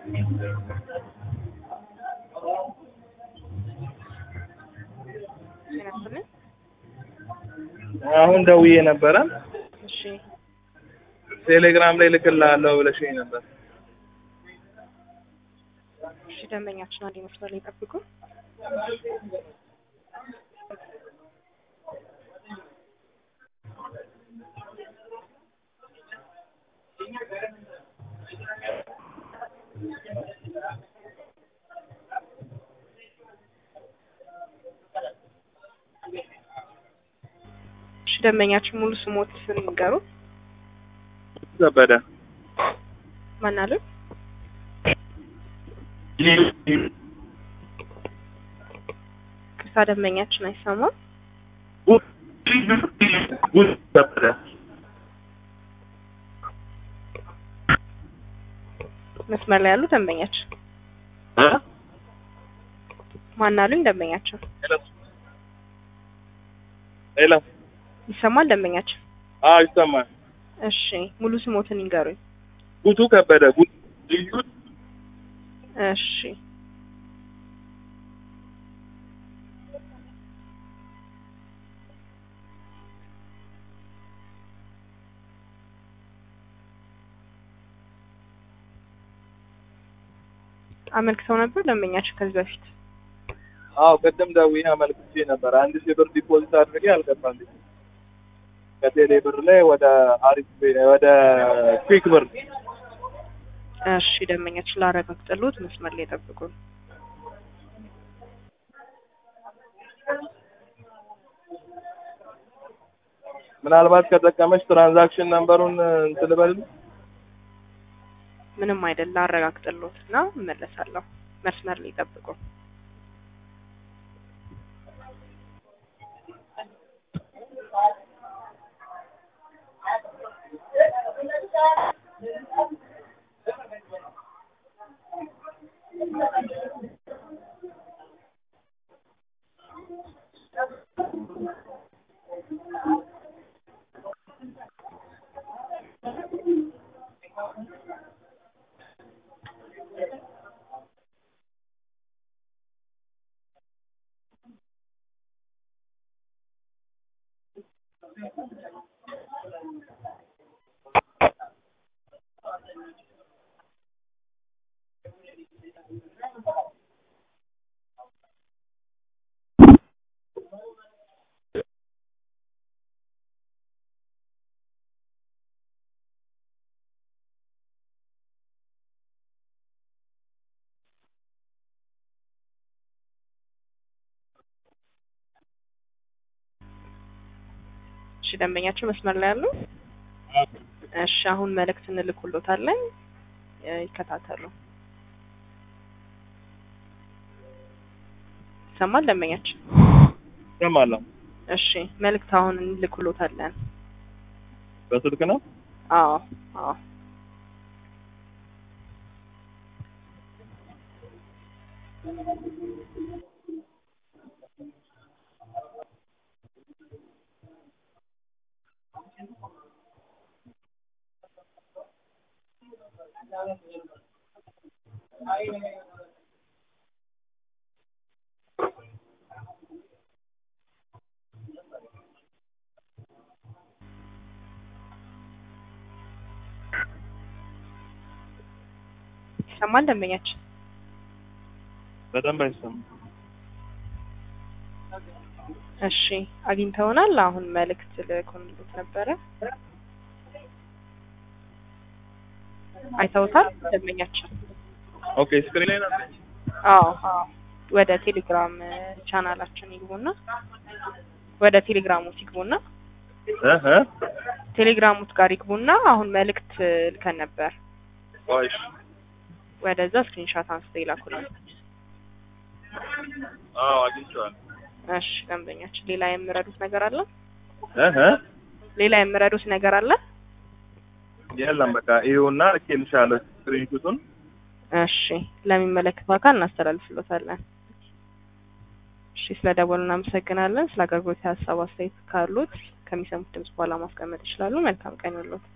ጤና ይስጥልኝ። አሁን ደውዬ ነበረ እሺ ቴሌግራም ላይ ልክልሃለሁ ብለሽኝ ነበር። እሺ ደንበኛችን አንድ መስመር ላይ ጠብቁ። እሺ ደንበኛችን ሙሉ ስሞት ንገሩ። ከበደ ማን አሉ? ቅርታ ደንበኛችን አይሰማም። ከበደ መስመር ላይ ያሉ ደንበኛችን ማን አሉኝ? ደንበኛችን ሄሎ ይሰማል? ደንበኛችን አዎ ይሰማል። እሺ ሙሉ ስሞትን ይንገሩኝ። ጉቱ ከበደ ጉቱ ልዩ እሺ አመልክተው ነበር ደንበኛችን ከዚህ በፊት አዎ ቅድም ደውዬ አመልክቼ ነበር። አንድ ሺህ ብር ዲፖዚት አድርጌ አልገባልኝ ከቴሌ ብር ላይ ወደ አሪፍ ቤ- ወደ ኩዊክ ብር እሺ ደንበኛችን ላረጋግጥልዎት መስመር ላይ ጠብቁን። ምናልባት ከጠቀመች ትራንዛክሽን ነምበሩን እንትን ልበልልህ? ምንም አይደል ላረጋግጥልዎት እና እመለሳለሁ። መስመር ላይ ጠብቁን። እሺ ደንበኛችን መስመር ላይ ያሉ እሺ አሁን መልእክት እንልኩሎታለን እ ይከታተሉ። ይሰማል ደንበኛችን? እሰማለሁ። እሺ መልእክት አሁን እንልኩሎታለን። በስልክ ነው? አዎ አዎ ይሰማል ደንበኛችን? በደንብ አይሰማም። እሺ አግኝተውናል። አሁን መልእክት ልኮንልዎት ነበረ። አይተውታል ደንበኛችን? ኦኬ ስክሪን ላይ ነው። አዎ አዎ ወደ ቴሌግራም እ ቻናላችን ይግቡና ወደ ቴሌግራሙት ይግቡና እህ እ ቴሌግራሙት ጋር ይግቡና አሁን መልእክት ልከን ነበር። ቆይ ወደዛ ስክሪንሻት አንስተው ይላኩልን። አዎ አግኝቼዋለሁ። እሺ ደንበኛችን ሌላ የምረዱት ነገር አለ? እህ እ ሌላ የምረዱት ነገር አለ? የለም በቃ ይኸውና ልኬልሻለሁ ስክሪንሹቱን። እሺ ለሚመለከተው አካል እናስተላልፍሎታለን። እሺ ስለ ደወሉ እናመሰግናለን። ስለ አገልግሎት ሀሳብ አስተያየት ካሉት ከሚሰሙት ድምጽ በኋላ ማስቀመጥ ይችላሉ። መልካም ቀን ይሁንልዎት።